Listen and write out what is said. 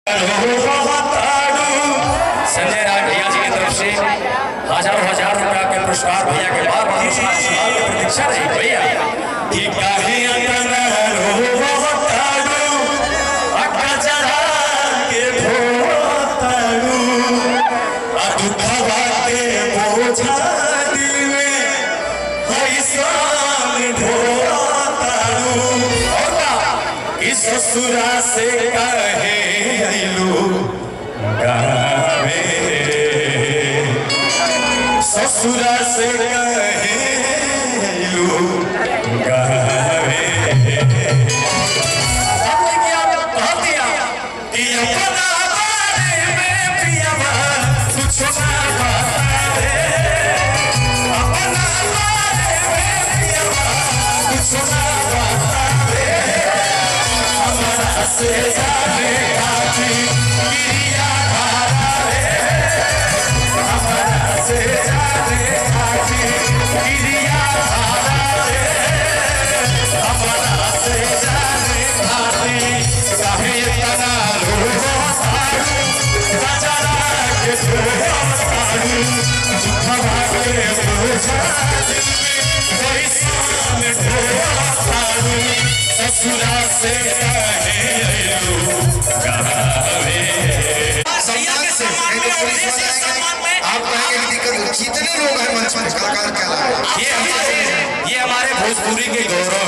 संजय राय भैया जी की तरफ से हजारों हजार रुपया के पुरस्कार भैया के बाद पुरस्कार आशीर्वाद की प्रतीक्षा रही भैया कि काहे अंगन रोवताड़ू, अक्का चढ़ा के ढोताड़ू, आ दुखवा के बोझा दिल में ऐसान ढोताड़ू। और का, कि ससुरा से कहे अइलू गावे ससुरा से कहेलू गावे हमने क्या कह दिया कि अपना बारे में पियवा कुछ ना बतावे अपना बारे में पियवा कुछ ना बतावे हमारा से जाने खाती क्रिया धारा से जाने खाती क्रिया धारा हमारा से जाने खाती काहे तना रोहो सारू सजना के रोहो सारू दुखवा के बोझा दिल में कोई सान ढोआ सारू ससुरा से कहे अयो गावे भैया के सम्मान में और देश के सम्मान में आप कहेंगे कि दिक्कत हो। जितने लोग हैं मंच पर कलाकार के अलावा ये हमारे ये हमारे भोजपुरी के गौरव